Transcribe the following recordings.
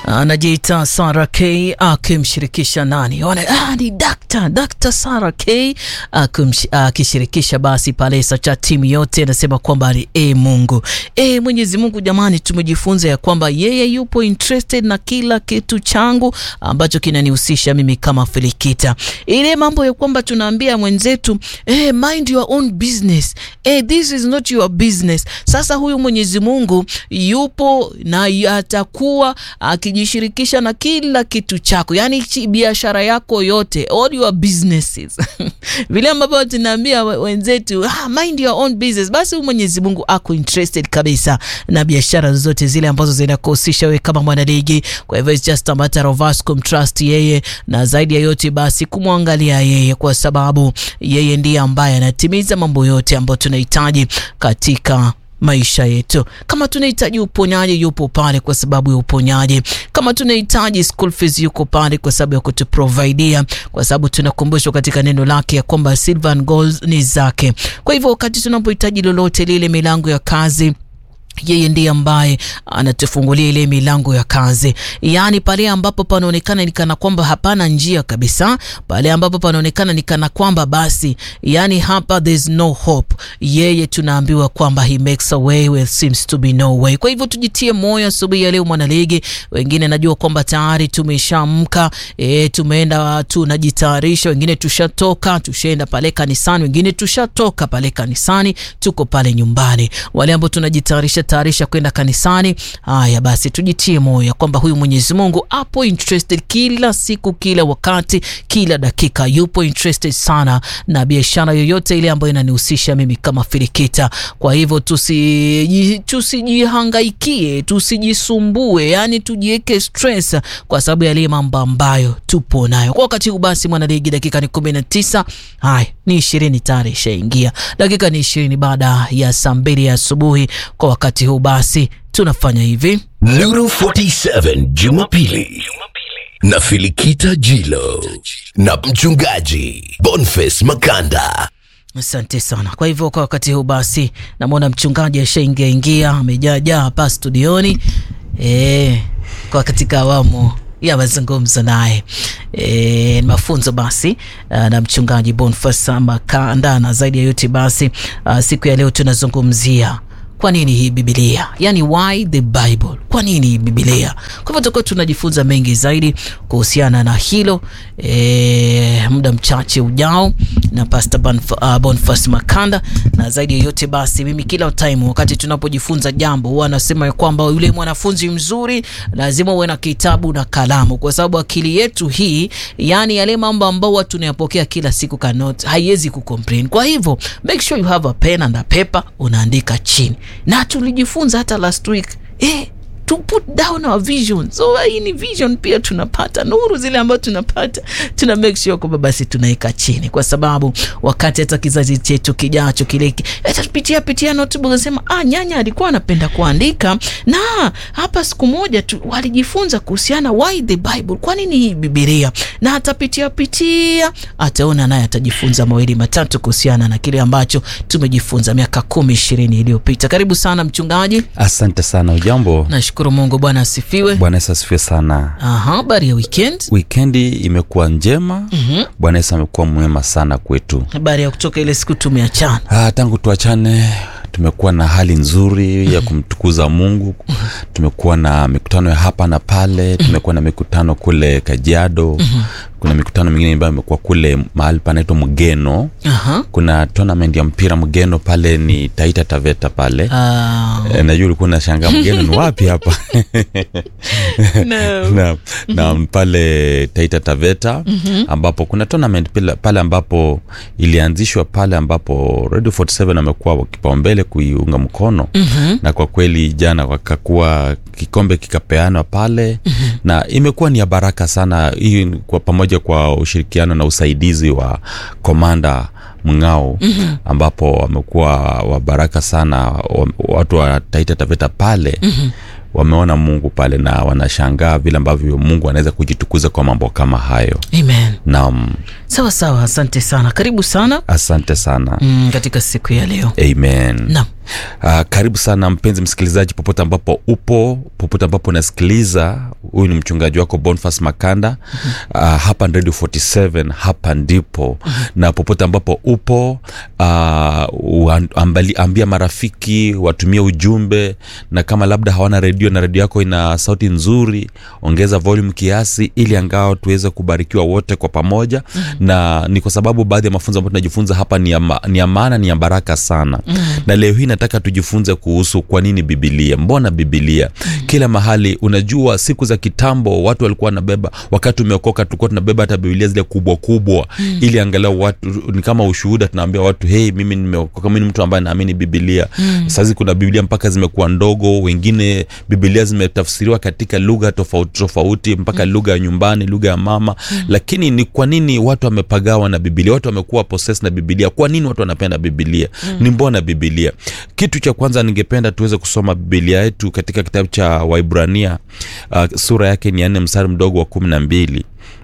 anajiita Sara K akimshirikisha nani? Wana, ah, ni Dr. Dr. Sara K akishirikisha basi palesa cha timu yote, anasema kwamba ni e Mungu e Mwenyezi Mungu. Jamani, tumejifunza ya kwamba yeye yupo interested na kila kitu changu ambacho kinanihusisha mimi kama Filikita. Ile mambo ya kwamba tunaambia mwenzetu eh, mind your own business eh, this is not your business. Sasa huyu Mwenyezi Mungu yupo na atakuwa akijishirikisha na kila kitu chako, yani biashara yako yote, all your businesses vile ambavyo tunaambia wenzetu ah, mind your own business. Basi huyu Mwenyezi Mungu ako interested kabisa na biashara zote zile ambazo zinakuhusisha wewe kama mwanaligi. Kwa hivyo it's just a matter of us kumtrust yeye na zaidi ya yote basi kumwangalia yeye, kwa sababu yeye ndiye ambaye anatimiza mambo yote ambayo tunahitaji katika maisha yetu. Kama tunahitaji uponyaji, yupo pale kwa sababu ya uponyaji. Kama tunahitaji school fees, yuko pale kwa sababu ya kutuprovidea, kwa sababu tunakumbushwa katika neno lake ya kwamba silver and gold ni zake. Kwa hivyo wakati tunapohitaji lolote lile, milango ya kazi yeye ndiye ambaye anatufungulia ile milango ya kazi, yaani pale ambapo panaonekana ni kana kwamba hapana njia kabisa, pale ambapo panaonekana ni kana kwamba basi, yani hapa there's no hope, yeye tunaambiwa kwamba he makes a way where seems to be no way. Kwa hivyo tujitie moyo asubuhi ya leo, mwanaligi. Wengine najua kwamba tayari tumeshamka, e, tumeenda tunajitayarisha, wengine tushatoka, tushaenda pale kanisani, wengine tushatoka pale kanisani, tuko pale nyumbani. Wale ambao tunajitayarisha tayarisha kwenda kanisani. Haya basi, tujitie moyo kwamba huyu Mwenyezi Mungu apo interested kila siku, kila wakati, kila dakika, yupo interested sana na biashara yoyote ile ambayo inanihusisha mimi kama Filikita. Kwa hivyo tusi tusijihangaikie, tusijisumbue, yani tujiweke stress kwa sababu ya ile mambo ambayo tupo nayo kwa wakati huu. Basi mwanaligi, dakika ni kumi na tisa. Haya ni ishirini tayari ishaingia, dakika ni ishirini baada ya saa mbili ya asubuhi kwa wakati huu basi tunafanya hivi. Nuru 47 Jumapili na Filikita Jilo na mchungaji Boniface Makanda. Asante sana. Kwa hivyo kwa wakati huu basi namwona mchungaji ashaingia ingia, amejaajaa hapa studioni e, kwa katika awamu ya mazungumzo naye e, mafunzo basi na mchungaji Boniface Makanda, na zaidi ya yote basi a, siku ya leo tunazungumzia kwa nini hii Biblia, yani why the Bible, kwa nini hii Biblia? Kwa hivyo tutakuwa tunajifunza mengi zaidi kuhusiana na hilo e, muda mchache ujao na Pastor uh, Boniface Makanda. Na zaidi ya yote basi, mimi kila time wakati tunapojifunza jambo huwa nasema ya kwamba yule mwanafunzi mzuri lazima uwe na kitabu na kalamu, kwa sababu akili yetu hii, yani yale mambo ambayo watu tunayapokea kila siku cannot haiwezi kucomplain. Kwa hivyo make sure you have a pen and a paper, unaandika chini na tulijifunza hata last week eh, to put down our vision. So hii ni vision pia tunapata nuru zile ambazo tunapata, tuna make sure kwamba basi tunaweka chini, kwa sababu wakati hata kizazi chetu kijacho kile atapitia pitia notebook nasema, ah, nyanya alikuwa anapenda kuandika, na hapa siku moja tu walijifunza kuhusiana why the Bible, kwa nini hii Biblia, na atapitia pitia, ataona naye atajifunza mawili matatu kuhusiana na kile ambacho tumejifunza miaka kumi ishirini iliyopita. Karibu sana mchungaji. Asante sana. Ujambo? Nashukuru Mungu. Bwana asifiwe. Bwana Yesu asifiwe sana. Aha, habari ya weekend? Wikendi imekuwa njema. mm-hmm. Bwana Yesu amekuwa mwema sana kwetu. Habari ya kutoka ile siku tumeachana. Ah, tangu tuachane tumekuwa na hali nzuri ya kumtukuza Mungu. Tumekuwa na mikutano ya hapa na pale, tumekuwa na mikutano kule Kajiado. Kuna mikutano mingine ambayo imekuwa kule mahali panaitwa Mgeno. Aha. Kuna tournament ya mpira Mgeno pale ni Taita Taveta pale. Ah, E, najua ulikuwa unashangaa Mgeno ni wapi hapa? no. na, na pale Taita Taveta ambapo kuna tournament pale, pale ambapo ilianzishwa pale ambapo Radio 47 amekuwa kipaumbele kuiunga mkono na kwa kweli jana wakakuwa kikombe kikapeanwa pale na imekuwa ni ya baraka sana hii ni kwa pamoja kwa ushirikiano na usaidizi wa komanda Mng'ao ambapo wamekuwa wa baraka sana wa- watu wa Taita Taveta pale wameona Mungu pale na wanashangaa vile ambavyo Mungu anaweza kujitukuza kwa mambo kama hayo. Amen. Naam, Sawa sawa, asante sana, karibu sana asante sana. mm, katika siku ya leo. Amen. Naam. Uh, karibu sana mpenzi msikilizaji, popote ambapo upo, popote ambapo unasikiliza huyu ni mchungaji wako bonfas makanda uh, hapa radio 47 hapa ndipo na popote ambapo upo uh, ambali, ambia marafiki watumie ujumbe na kama labda hawana redio na redio yako ina sauti nzuri ongeza volume kiasi ili angao tuweze kubarikiwa wote kwa pamoja na ni kwa sababu baadhi ya mafunzo ambayo tunajifunza hapa ni ya, ma, ni ya maana ni ya baraka sana na leo hii nataka tujifunze kuhusu kwa nini bibilia mbona bibilia kila mahali unajua siku za kitambo watu walikuwa wanabeba wakati umeokoka tulikuwa tunabeba hata bibilia zile kubwa kubwa ili angalau watu ni kama ushuhuda tunaambia watu hei mimi nimeokoka mimi ni mtu ambaye naamini bibilia sahizi kuna bibilia mpaka zimekuwa ndogo wengine bibilia zimetafsiriwa katika lugha tofauti tofauti mpaka lugha ya nyumbani lugha ya mama lakini ni kwa nini watu wamepagawa na bibilia watu wamekuwa poses na bibilia kwa nini watu wanapenda bibilia ni mbona bibilia kitu cha kwanza ningependa tuweze kusoma bibilia yetu katika kitabu cha waibrania uh, sura yake ni ya nne mstari mdogo wa kumi na mbili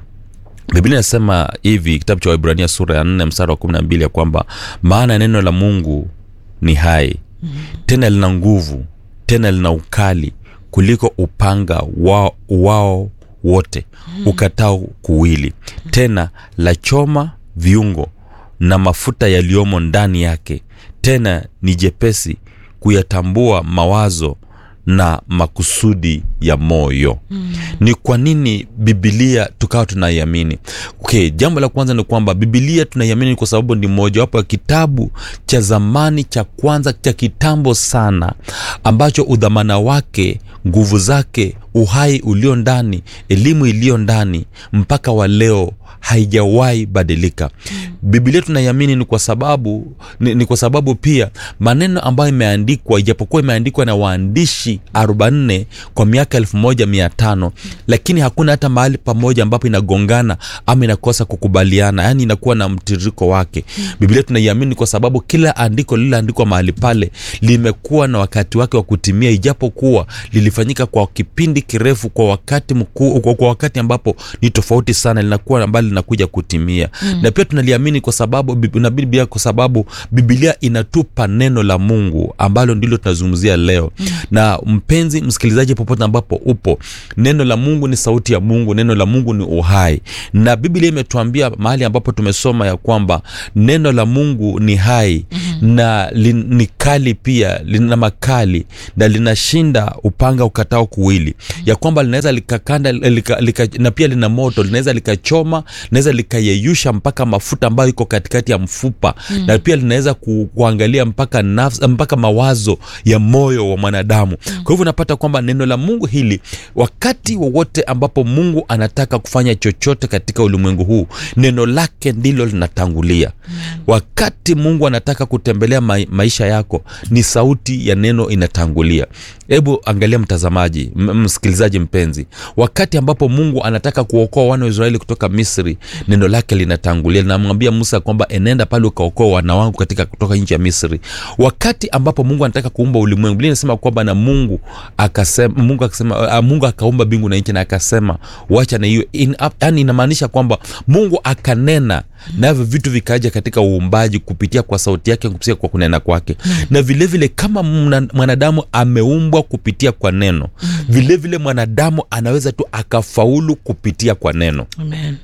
biblia inasema hivi kitabu cha waibrania sura ya nne mstari wa kumi na mbili ya kwamba maana neno la mungu ni hai tena lina nguvu tena lina ukali kuliko upanga wao, wao wote ukatao kuwili tena la choma viungo na mafuta yaliyomo ndani yake tena ni jepesi kuyatambua mawazo na makusudi ya moyo mm. ni kwa nini bibilia tukawa tunaiamini okay, jambo la kwanza ni kwamba bibilia tunaiamini kwa sababu ni mojawapo ya kitabu cha zamani cha kwanza cha kitambo sana ambacho udhamana wake nguvu zake uhai ulio ndani elimu iliyo ndani mpaka wa leo haijawahi badilika mm. bibilia tunaiamini ni kwa sababu ni, ni kwa sababu pia maneno ambayo imeandikwa ijapokuwa imeandikwa na waandishi 44 kwa miaka 1500 mm. lakini hakuna hata mahali pamoja ambapo inagongana ama inakosa kukubaliana yaani inakuwa na mtiririko wake mm. bibilia tunaiamini kwa sababu kila andiko lililoandikwa mahali pale limekuwa na wakati wake wa kutimia ijapokuwa lilifanyika kwa kipindi kirefu kwa wakati mkuu kwa wakati ambapo ni tofauti sana linakuwa ambalo linakuja kutimia mm. na pia tunaliamini kwa sababu na biblia kwa sababu bibilia inatupa neno la mungu ambalo ndilo tunazungumzia leo mm. na mpenzi msikilizaji popote ambapo upo neno la mungu ni sauti ya mungu neno la mungu ni uhai na biblia imetuambia mahali ambapo tumesoma ya kwamba neno la mungu ni hai mm-hmm. na li, ni kali pia lina makali na linashinda upanga ukatao kuwili mm-hmm. ya kwamba linaweza likakanda lika, lika, na pia lina moto linaweza likachoma linaweza likayeyusha mpaka mafuta ambayo iko katikati ya mfupa mm. na pia linaweza ku, kuangalia mpaka nafs, mpaka mawazo ya moyo wa mwanadamu mm. kwa hivyo unapata kwamba neno la mungu hili wakati wowote ambapo mungu anataka kufanya chochote katika ulimwengu huu neno lake ndilo linatangulia mm. wakati mungu anataka kutembelea ma, maisha yako ni sauti ya neno inatangulia hebu angalia mtazamaji m- msikilizaji mpenzi wakati ambapo mungu anataka kuokoa wana wa israeli kutoka misri neno lake linatangulia linamwambia musa kwamba enenda pale ukaokoa wana wangu katika kutoka nchi ya misri wakati ambapo mungu anataka kuumba ulimwengu bili inasema kwamba na mungu akasema mungu akasema uh, mungu akaumba mbingu na nchi na akasema wacha na hiyo in, yani inamaanisha kwamba mungu akanena navyo vitu vikaja katika uumbaji kupitia kwa sauti yake kupitia kwa kunena kwake na vilevile vile kama mwanadamu ameumbwa kupitia kwa neno vilevile vile mwanadamu anaweza tu akafaulu kupitia kwa neno Amen.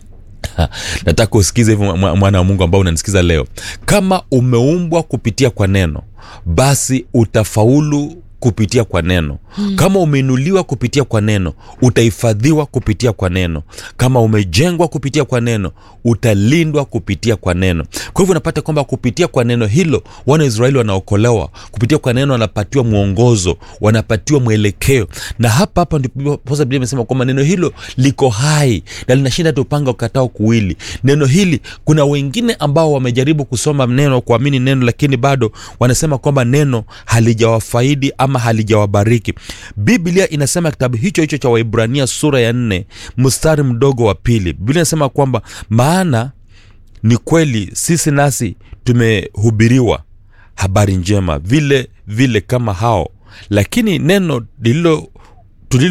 nataka usikize hivyo mwana wa mungu ambao unanisikiza leo kama umeumbwa kupitia kwa neno basi utafaulu kupitia kwa neno hmm. kama umeinuliwa kupitia kwa neno utahifadhiwa kupitia kwa neno kama umejengwa kupitia kwa neno utalindwa kupitia kwa neno kwa hivyo unapata kwamba kupitia kwa neno hilo wana israeli wanaokolewa kupitia kwa neno wanapatiwa mwongozo wanapatiwa mwelekeo na hapa hapa ndiposa biblia imesema kwamba neno hilo liko hai na linashinda hata upanga ukatao kuwili neno hili kuna wengine ambao wamejaribu kusoma neno kuamini neno lakini bado wanasema kwamba neno halijawafaidi ama halijawabariki biblia inasema kitabu hicho hicho cha waibrania sura ya nne mstari mdogo wa pili biblia inasema kwamba maana ni kweli sisi nasi tumehubiriwa habari njema vile vile kama hao lakini neno lilo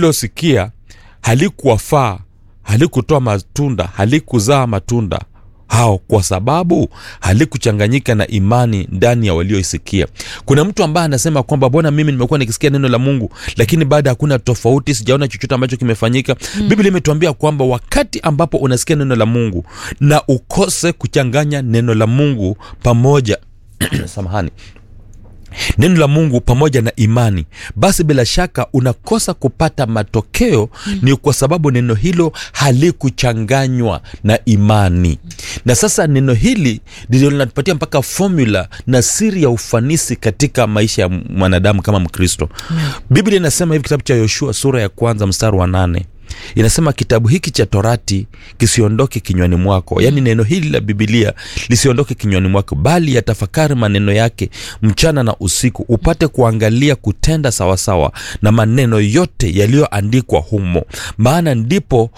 tulilosikia halikuwafaa halikutoa matunda halikuzaa matunda hao kwa sababu halikuchanganyika na imani ndani ya walioisikia kuna mtu ambaye anasema kwamba bwana mimi nimekuwa nikisikia neno la mungu lakini baada hakuna tofauti sijaona chochote ambacho kimefanyika mm. biblia imetuambia kwamba wakati ambapo unasikia neno la mungu na ukose kuchanganya neno la mungu pamoja samahani neno la mungu pamoja na imani basi bila shaka unakosa kupata matokeo mm. ni kwa sababu neno hilo halikuchanganywa na imani na sasa neno hili ndilo linatupatia mpaka formula na siri ya ufanisi katika maisha ya mwanadamu kama mkristo mm. biblia inasema hivi kitabu cha yoshua sura ya kwanza mstari wa nane inasema kitabu hiki cha torati kisiondoke kinywani mwako yaani neno hili la bibilia lisiondoke kinywani mwako bali yatafakari maneno yake mchana na usiku upate kuangalia kutenda sawasawa na maneno yote yaliyoandikwa humo maana ndipo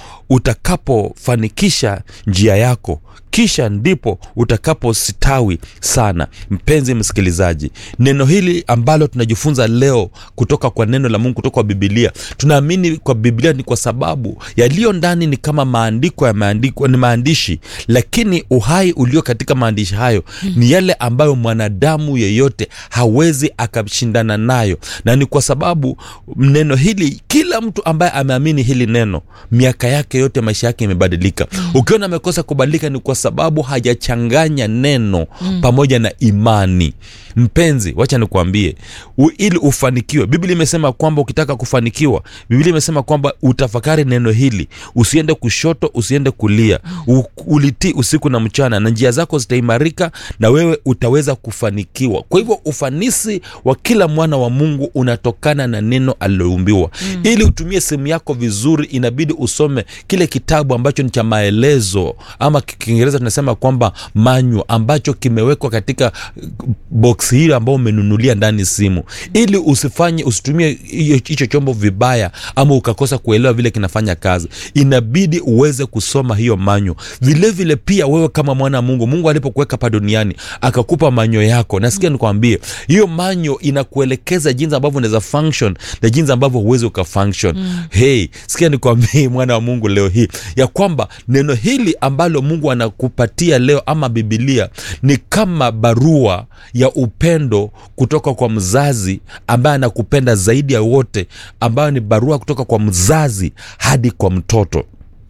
utakapofanikisha njia yako kisha ndipo utakapositawi sana mpenzi msikilizaji neno hili ambalo tunajifunza leo kutoka kwa neno la mungu kutoka kwa bibilia tunaamini kwa biblia ni kwa sababu yaliyo ndani ni kama maandiko yameandikwa ni maandishi lakini uhai ulio katika maandishi hayo ni yale ambayo mwanadamu yeyote hawezi akashindana nayo na ni kwa sababu neno hili kila mtu ambaye ameamini hili neno miaka yake yote maisha yake imebadilika ukiona amekosa kubadilika ni kwa sababu hajachanganya neno mm. pamoja na imani mpenzi wacha nikuambie u, ili ufanikiwe biblia imesema kwamba ukitaka kufanikiwa biblia imesema kwamba utafakari neno hili usiende kushoto usiende kulia U, ulitii usiku na mchana na njia zako zitaimarika na wewe utaweza kufanikiwa kwa hivyo ufanisi wa kila mwana wa mungu unatokana na neno aliloumbiwa mm. ili utumie simu yako vizuri inabidi usome kile kitabu ambacho ni cha maelezo ama kiingereza tunasema kwamba manyu ambacho kimewekwa katika box hili ambao umenunulia ndani simu ili usifanye usitumie hicho chombo vibaya ama ukakosa kuelewa vile kinafanya kazi inabidi uweze kusoma hiyo manyo vilevile vile pia wewe kama mwana wa mungu mungu alipokuweka pa duniani akakupa manyo yako nasikia nikwambie hiyo manyo inakuelekeza jinsi ambavyo unaweza function na jinsi ambavyo huwezi ukafunction mm. hey sikia nikwambie mwana wa mungu leo hii ya kwamba neno hili ambalo mungu anakupatia leo ama bibilia ni kama barua ya upendo kutoka kwa mzazi ambaye anakupenda zaidi ya wote ambayo ni barua kutoka kwa mzazi hadi kwa mtoto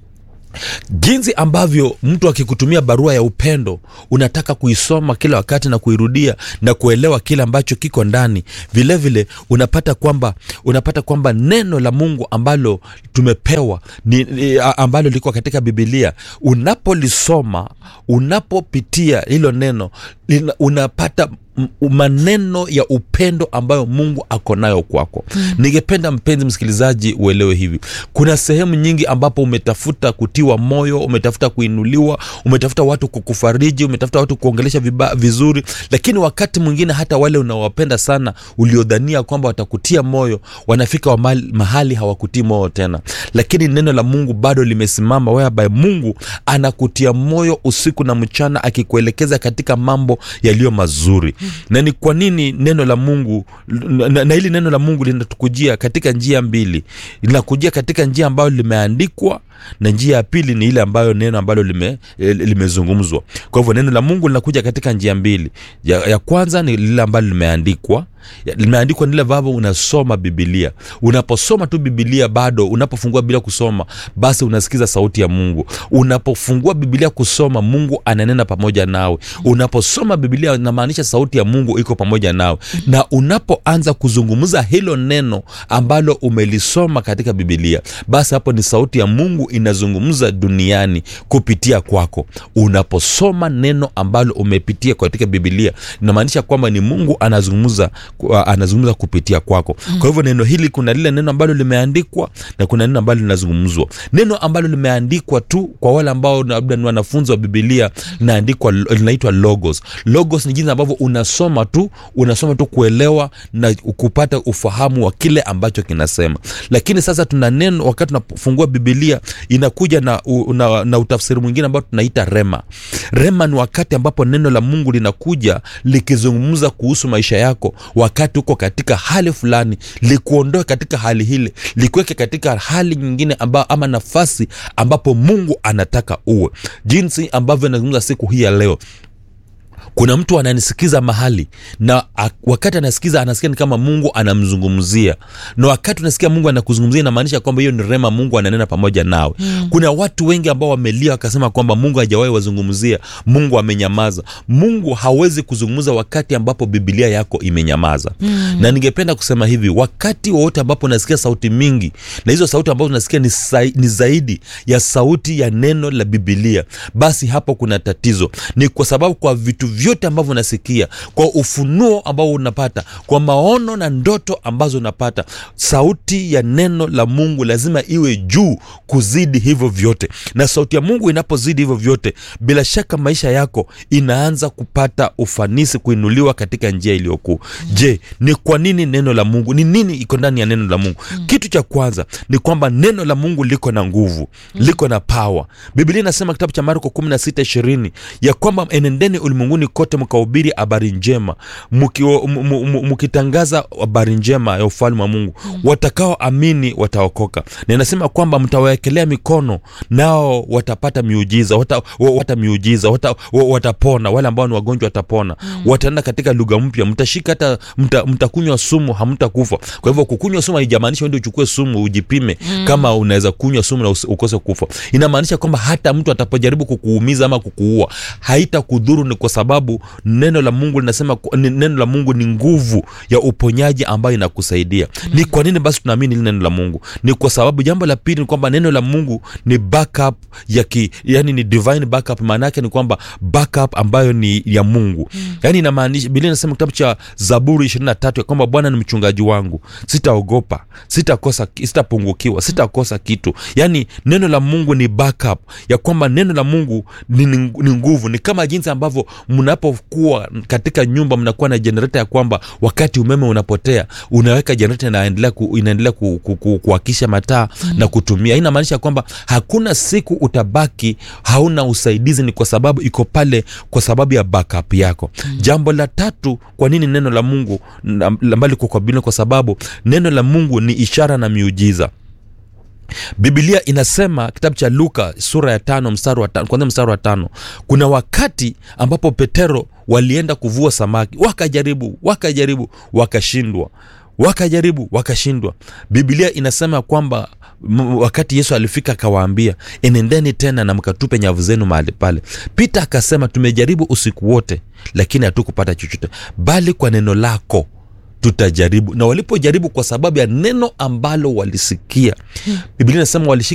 jinsi ambavyo mtu akikutumia barua ya upendo unataka kuisoma kila wakati na kuirudia na kuelewa kile ambacho kiko ndani vilevile vile, unapata kwamba unapata kwamba neno la mungu ambalo tumepewa ni, ni, ambalo liko katika bibilia unapolisoma unapopitia hilo neno lina, unapata maneno ya upendo ambayo mungu ako nayo kwako mm. ningependa mpenzi msikilizaji uelewe hivi kuna sehemu nyingi ambapo umetafuta kutiwa moyo umetafuta kuinuliwa umetafuta watu kukufariji umetafuta watu kuongelesha viba, vizuri lakini wakati mwingine hata wale unaowapenda sana uliodhania kwamba watakutia moyo wanafika wa mahali, mahali hawakutii moyo tena lakini neno la mungu bado limesimama whereby mungu anakutia moyo usiku na mchana akikuelekeza katika mambo yaliyo mazuri na ni kwa nini neno la mungu na, na hili neno la mungu linatukujia katika njia mbili linakujia katika njia ambayo limeandikwa na njia ya pili ni ile ambayo neno ambalo lime, limezungumzwa kwa hivyo neno la mungu linakuja katika njia mbili ya, ya kwanza ni lile ambalo limeandikwa limeandikwa nile vavo unasoma bibilia unaposoma tu bibilia bado unapofungua bibilia kusoma basi unasikiza sauti ya mungu unapofungua bibilia kusoma mungu ananena pamoja nawe unaposoma bibilia inamaanisha sauti ya mungu iko pamoja nawe na unapoanza kuzungumza hilo neno ambalo umelisoma katika bibilia basi hapo ni sauti ya mungu inazungumza duniani kupitia kwako unaposoma neno ambalo umepitia katika bibilia inamaanisha kwamba ni mungu anazungumza anazungumza kupitia kwako mm. kwa hivyo neno hili kuna lile neno ambalo limeandikwa na kuna neno ambalo linazungumzwa neno ambalo limeandikwa tu kwa wale ambao labda ni wanafunzi wa bibilia linaandikwa linaitwa logos logos ni jinsi ambavyo unasoma tu unasoma tu kuelewa na kupata ufahamu wa kile ambacho kinasema lakini sasa tuna neno wakati tunafungua bibilia inakuja na, u, na, na utafsiri mwingine ambao tunaita rema rema ni wakati ambapo neno la mungu linakuja likizungumza kuhusu maisha yako wakati uko katika hali fulani likuondoe katika hali hile likuweke katika hali nyingine amba, ama nafasi ambapo mungu anataka uwe jinsi ambavyo inazungumza siku hii ya leo kuna mtu ananisikiza mahali na a, wakati anasikiza anasikia ni kama mungu anamzungumzia na wakati unasikia mungu anakuzungumzia inamaanisha kwamba hiyo ni rema mungu ananena pamoja nawe mm. kuna watu wengi ambao wamelia wakasema kwamba mungu hajawahi wazungumzia mungu amenyamaza mungu hawezi kuzungumza wakati ambapo bibilia yako imenyamaza mm. na ningependa kusema hivi wakati wowote ambapo unasikia sauti mingi na hizo sauti ambazo unasikia ni, sa, ni zaidi ya sauti ya neno la bibilia basi hapo kuna tatizo ni kwa sababu kwa vitu vyote ambavyo unasikia kwa ufunuo ambao unapata kwa maono na ndoto ambazo unapata sauti ya neno la mungu lazima iwe juu kuzidi hivyo vyote na sauti ya mungu inapozidi hivyo vyote bila shaka maisha yako inaanza kupata ufanisi kuinuliwa katika njia iliyokuu je ni kwa nini neno la mungu ni nini iko ndani ya neno la mungu kitu cha kwanza ni kwamba neno la mungu liko na nguvu liko na pawa biblia inasema kitabu cha marko 16 20 ya kwamba enendeni ulimwenguni kote mkahubiri habari njema mkio- m- m- m- mkitangaza habari njema ya ufalme wa mungu watakaoamini wataokoka na inasema kwamba mtawawekelea mikono nao watapata miujiza wata, wa- wata miujiza wata, wa- watapona wale ambao ni wagonjwa watapona wataenda katika lugha mpya mtashika hata mta, mtakunywa sumu hamtakufa kwa hivyo kukunywa sumu haijamaanisha uende uchukue sumu ujipime kama unaweza kunywa sumu na usi- ukose kufa inamaanisha kwamba hata mtu atapojaribu kukuumiza ama kukuua haitakudhuru ni kwa sababu neno la mungu linasema ku- ni- neno la mungu ni nguvu ya uponyaji ambayo inakusaidia ni kwa nini basi tunaamini hili neno la mungu ni kwa sababu jambo la pili ni kwamba neno la mungu ni backup ya ki, yani ni divine backup maana yake ni kwamba backup ambayo ni ya mungu yani inamaanisha biblia inasema kitabu cha zaburi 23 ya kwamba bwana ni mchungaji wangu sitaogopa sitakosa sitapungukiwa sitakosa kitu yani neno la mungu ni backup ya kwamba neno la mungu ni, ni, ni nguvu ni kama jinsi ambavyo mnapokuwa katika nyumba mnakuwa na jenereta ya kwamba wakati umeme unapotea unaweka jenereta inaendelea ku, inaendelea ku, ku, ku, kuakisha mataa mm. na kutumia hii inamaanisha kwamba hakuna siku utabaki hauna usaidizi ni kwa sababu iko pale kwa sababu ya backup yako mm. jambo la tatu kwa nini neno la mungu na- ambalo liko kwa Biblia kwa sababu neno la mungu ni ishara na miujiza bibilia inasema kitabu cha luka sura ya tano mstari wa tano kwanzia mstari wa tano kuna wakati ambapo petero walienda kuvua samaki wakajaribu wakajaribu wakashindwa wakajaribu wakashindwa bibilia inasema kwamba m- wakati yesu alifika akawaambia enendeni tena na mkatupe nyavu zenu mahali pale pita akasema tumejaribu usiku wote lakini hatukupata chochote bali kwa neno lako tutajaribu na walipojaribu kwa sababu ya neno ambalo walisikia biblia inasema walishika